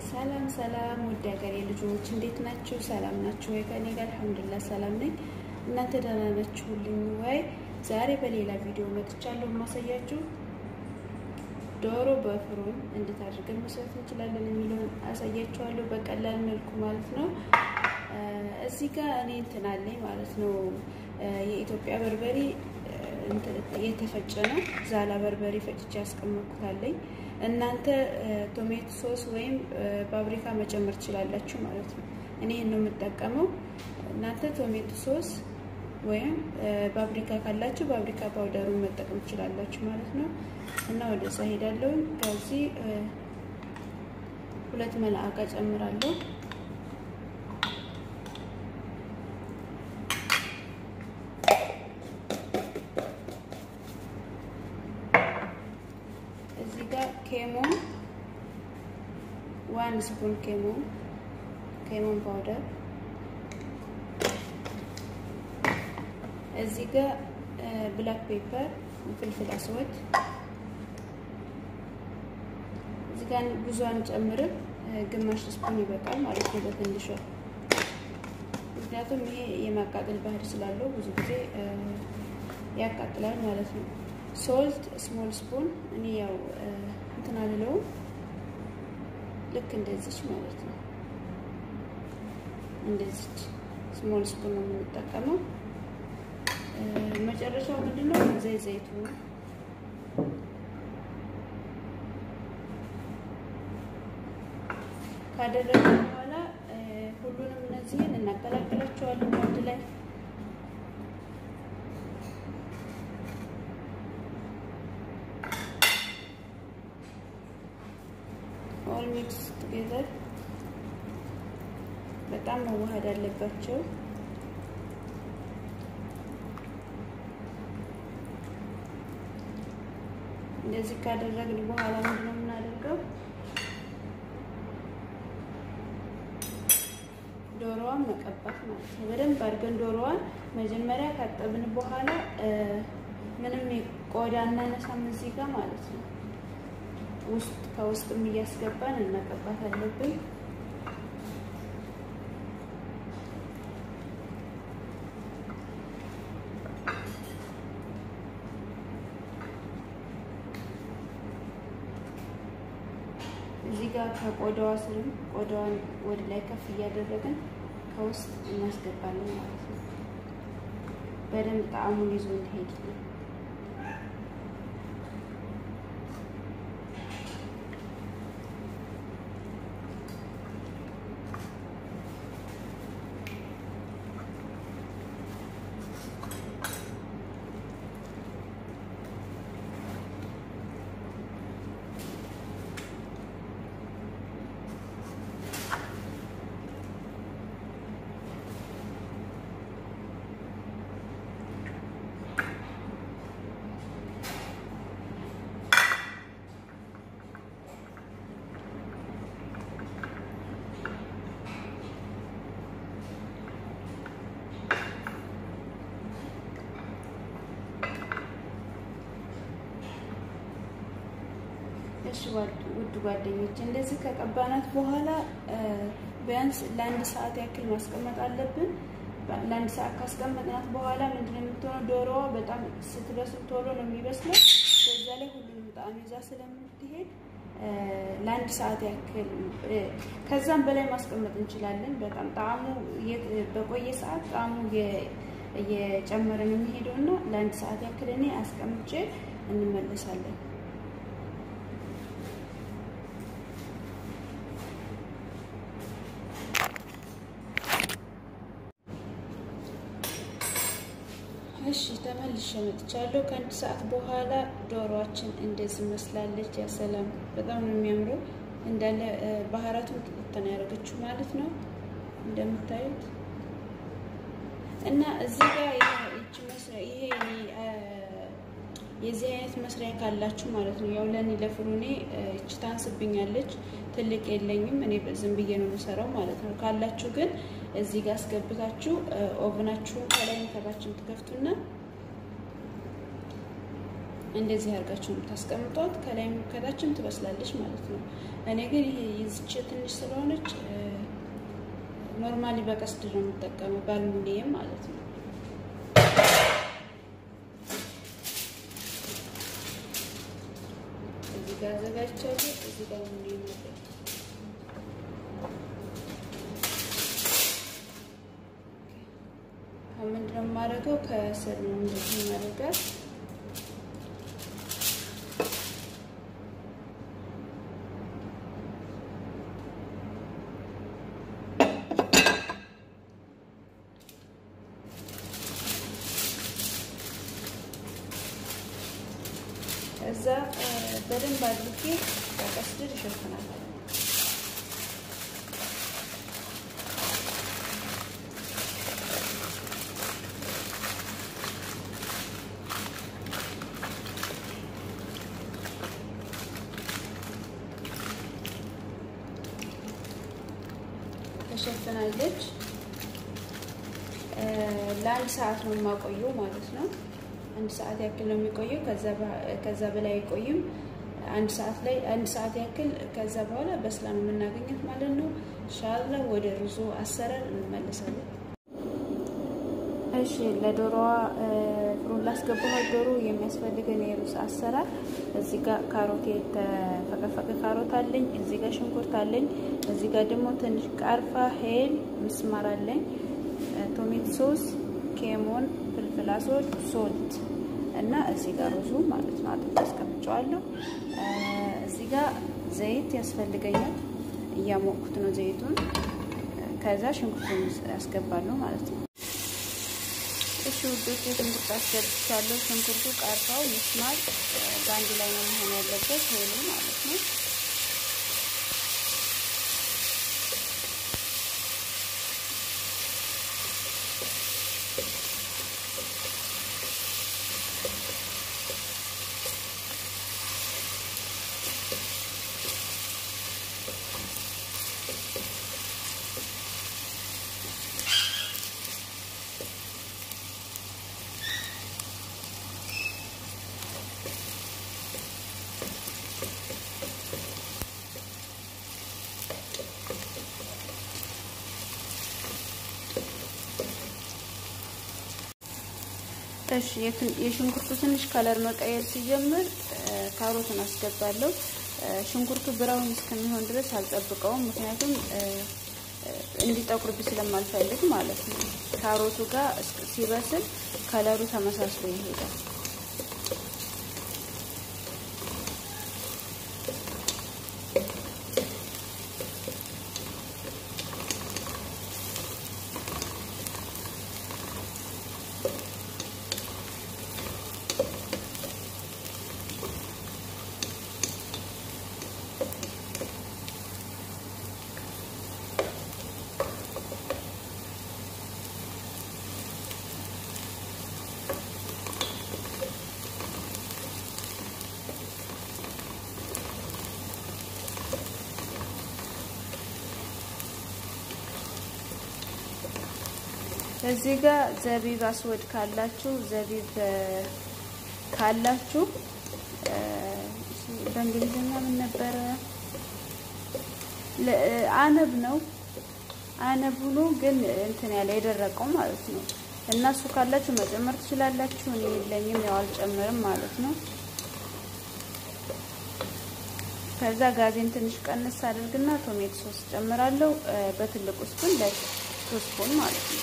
ሰላም ሰላም ውድ ሀገሬ ልጆች እንዴት ናችሁ? ሰላም ናችሁ ወይ? ከኔ ጋር አልሐምዱሊላህ ሰላም ነኝ። እናንተ ደህና ናችሁልኝ ወይ? ዛሬ በሌላ ቪዲዮ መጥቻለሁ። የማሳያችሁ ዶሮ በፍሩን እንዴት አድርገን መስራት እንችላለን የሚለውን አሳያችኋለሁ በቀላል መልኩ ማለት ነው። እዚህ ጋር እኔ እንትን አለኝ ማለት ነው የኢትዮጵያ በርበሬ የተፈጨ ነው። ዛላ በርበሬ ፈጭቼ ያስቀመጥኩታለኝ። እናንተ ቶሜቶ ሶስ ወይም ፓብሪካ መጨመር ትችላላችሁ ማለት ነው። እኔ ይህን ነው የምጠቀመው። እናንተ ቶሜቶ ሶስ ወይም ፓብሪካ ካላችሁ ፓብሪካ ፓውደሩን መጠቀም ትችላላችሁ ማለት ነው። እና ወደዛ ሄዳለሁ። ከዚህ ሁለት መልአቃ ጨምራለሁ። እዚህ ጋር ኬሞን ዋን ስፑን ኬሞን ኬሞን ፓውደር እዚህ ጋር ብላክ ፔፐር ፍልፍል አስወድ እዚህ ጋር ብዙ አንጨምርም፣ ግማሽ ስፑን ይበቃል ማለት ነው በትንሿ ምክንያቱም ይሄ የማቃጠል ባህሪ ስላለው ብዙ ጊዜ ያቃጥላል ማለት ነው። ሶልት ስሞል ስፑን እኔ ያው እንትን አልለውም ልክ እንደዚች ማለት ነው። እንደዚች ስሞል ስፑን ነው የምንጠቀመው። መጨረሻው ምንድነው? ዘይት ዘይቱ ካደረገ በኋላ ሁሉንም እነዚህን እናቀላቅላቸዋለን አንድ ላይ ኦል ሚክስ ቱጌዘር በጣም መዋሃድ አለባቸው። እንደዚህ ካደረግን በኋላ ምንድነው የምናደርገው? ዶሮዋን መቀባት ማለት ነው። በደንብ አድርገን ዶሮዋን መጀመሪያ ካጠብን በኋላ ምንም ቆዳ እናነሳም እዚህ ጋር ማለት ነው። ውስጥ ከውስጥም እያስገባን እናቀባት አለብን። እዚህ ጋር ከቆዳዋ ስርም ቆዳዋን ወደ ላይ ከፍ እያደረግን ከውስጥ እናስገባለን ማለት ነው። በደንብ ጣዕሙን ይዞ እንዲሄድልን እሺ ውድ ጓደኞች እንደዚህ ከቀባናት በኋላ ቢያንስ ለአንድ ሰዓት ያክል ማስቀመጥ አለብን። ለአንድ ሰዓት ካስቀመጥናት በኋላ ምንድነው የምትሆነው? ዶሮዋ በጣም ስትበስል ቶሎ ነው የሚበስለው። በዛ ላይ ሁሉንም ጣዕም ይዛ ስለምትሄድ ለአንድ ሰዓት ያክል ከዛም በላይ ማስቀመጥ እንችላለን። በጣም ጣዕሙ በቆየ ሰዓት ጣዕሙ እየጨመረ ነው የሚሄደው እና ለአንድ ሰዓት ያክል እኔ አስቀምጬ እንመለሳለን። እሺ ተመልሼ መጥቻለሁ። ከአንድ ሰዓት በኋላ ዶሮዋችን እንደዚህ መስላለች። ያሰላም በጣም ነው የሚያምረው። እንዳለ ባህራቱን ጥጥተን ያደረገችው ማለት ነው እንደምታዩት እና እዚህ ጋር ይቺ መስሪያ ይሄ የዚህ አይነት መስሪያ ካላችሁ ማለት ነው ያው ለእኔ ለፍሩኔ እቺ ታንስብኛለች፣ ትልቅ የለኝም እኔ ዝም ብዬ ነው የምሰራው ማለት ነው። ካላችሁ ግን እዚህ ጋር አስገብታችሁ ኦቭናችሁን ከላይ ከታችን ትከፍቱና እንደዚህ አድርጋችሁ ነው የምታስቀምጧት። ከላይም ከታችም ትበስላለች ማለት ነው። እኔ ግን ይሄ ይዝች ትንሽ ስለሆነች ኖርማሊ በቀስድ ነው የምጠቀመው በአልሙኒየም ማለት ነው። እዚህ ጋር አዘጋጅቻለሁ። እዚህ ጋር አልሙኒየም ነበር ምንድነው የማደርገው? ከስር ነው እንደዚህ የማደርጋት እዛ በደንብ አድርጌ በቀስድር ይሸፍናል። ተሸፍናለች። ለአንድ ሰዓት ነው የማቆየው ማለት ነው። አንድ ሰዓት ያክል ነው የሚቆየው። ከዛ በላይ አይቆይም። አንድ ሰዓት ላይ አንድ ሰዓት ያክል ከዛ በኋላ በስላ ነው የምናገኘት ማለት ነው። ሻላ ወደ ሩዞ አሰራር እንመለሳለን። እሺ ለዶሮዋ ፍሩን ላስገባኋት ዶሮ የሚያስፈልገን የሩዝ አሰራር እዚህ ጋር ካሮት የተፈቀፈቀ ካሮት አለኝ። እዚህ ጋር ሽንኩርት አለኝ። እዚህ ጋር ደግሞ ትንሽ ቃርፋ፣ ሄል፣ ምስማር አለኝ። ቶሜት ሶስ፣ ኬሞን፣ ፍልፍል አስወድ፣ ሶልት እና እዚህ ጋር ሩዙ ማለት ነው አጥቤ አስቀምጨዋለሁ። እዚህ ጋር ዘይት ያስፈልገኛል። እያሞቅኩት ነው ዘይቱን። ከዛ ሽንኩርቱን ያስገባለሁ ማለት ነው። እሺ ውዶች ሽንኩርት አስገብቻለሁ። ሽንኩርቱ፣ ቃርፋው፣ ምስማር በአንድ ላይ ነው መሆን ያለበት ሄሉ ማለት ነው። እሺ የሽንኩርቱ ትንሽ ከለር መቀየር ሲጀምር ካሮቱን አስገባለሁ። ሽንኩርቱ ብራውን እስከሚሆን ድረስ አልጠብቀውም፣ ምክንያቱም እንዲጠቁርብ ስለማልፈልግ ማለት ነው። ካሮቱ ጋር ሲበስል ከለሩ ተመሳስሎ ይሄዳል። እዚህ ጋር ዘቢብ አስወድ ካላችሁ ዘቢብ ካላችሁ በእንግሊዝኛ ምን ነበረ? አነብ ነው። አነብ ሆኖ ግን እንትን ያለ የደረቀው ማለት ነው። እና እሱ ካላችሁ መጨመር ትችላላችሁ። እኔ የለኝም፣ ያው አልጨምርም ማለት ነው። ከዛ ጋዜን ትንሽ ቀንስ አድርግና ቶሜቶ ሶስ ጨምራለሁ። በትልቁ ስፑን ላይ ሶስት ስፑን ማለት ነው።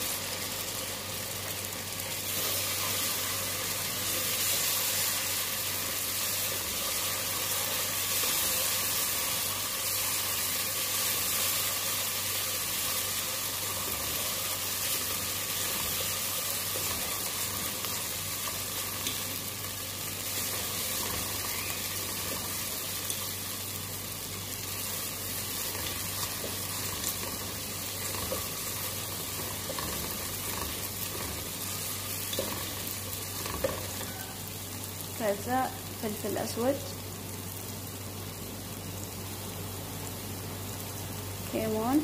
ከዛ ፍልፍል አስወድ፣ ኬሞን፣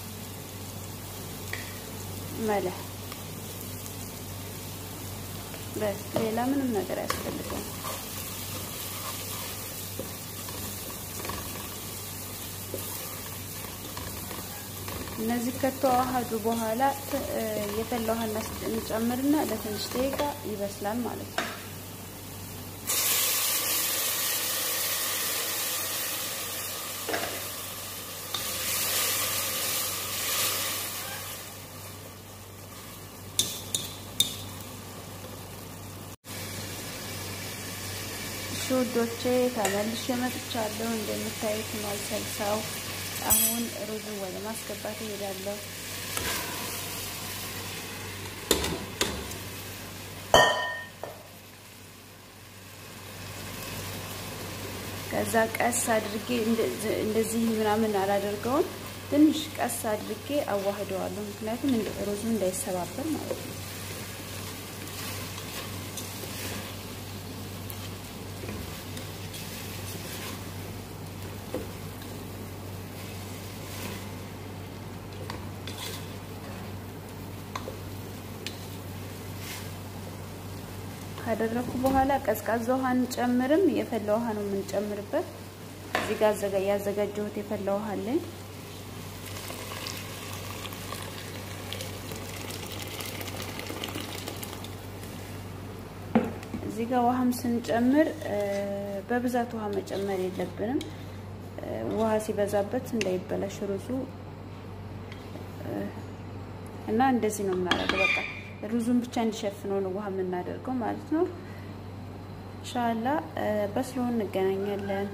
መልህ ሌላ ምንም ነገር አያስፈልገውም። እነዚህ ከተዋሃዱ በኋላ የፈላ ውሃ እንጨምርና ለትንሽ ደቂቃ ይበስላል ማለት ነው። እሺ ውዶቼ ተመልሼ መጥቻለሁ። እንደምታዩት ማልሰልሳው አሁን ሩዙን ወደ ማስገባት እሄዳለሁ። ከዛ ቀስ አድርጌ እንደዚህ ምናምን አላደርገውም። ትንሽ ቀስ አድርጌ አዋህደዋለሁ። ምክንያቱም ሩዙ እንዳይሰባበር ማለት ነው። ካደረኩ በኋላ ቀዝቃዛ ውሃ አንጨምርም። የፈላ ውሃ ነው የምንጨምርበት። እዚህ ጋር ያዘጋጀሁት የፈላ ውሃ አለኝ። እዚህ ጋር ውሃም ስንጨምር በብዛት ውሃ መጨመር የለብንም። ውሃ ሲበዛበት እንዳይበላሽ ሩዙ እና እንደዚህ ነው የምናደርገው በቃ ሩዙን ብቻ እንዲሸፍነው ነው ውሃ የምናደርገው ማለት ነው። ኢንሻአላ በስሎ እንገናኛለን።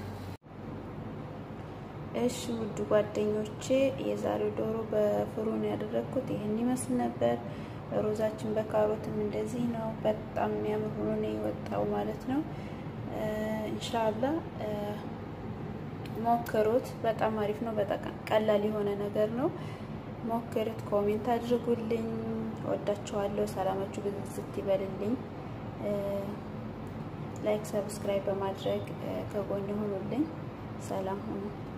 እሺ ውድ ጓደኞቼ የዛሬው ዶሮ በፍሩን ያደረግኩት ይህን ይመስል ነበር። ሩዛችን በካሮትም እንደዚህ ነው። በጣም የሚያምር ሆኖ ነው የወጣው ማለት ነው። ኢንሻአላ ሞክሩት። በጣም አሪፍ ነው። በጣም ቀላል የሆነ ነገር ነው። ሞክሩት። ኮሜንት አድርጉልኝ። ወዳችኋለሁ። ሰላማችሁ ብዝት ይበልልኝ። ላይክ፣ ሰብስክራይብ በማድረግ ከጎን ሁኑልኝ። ሰላም ሁኑ።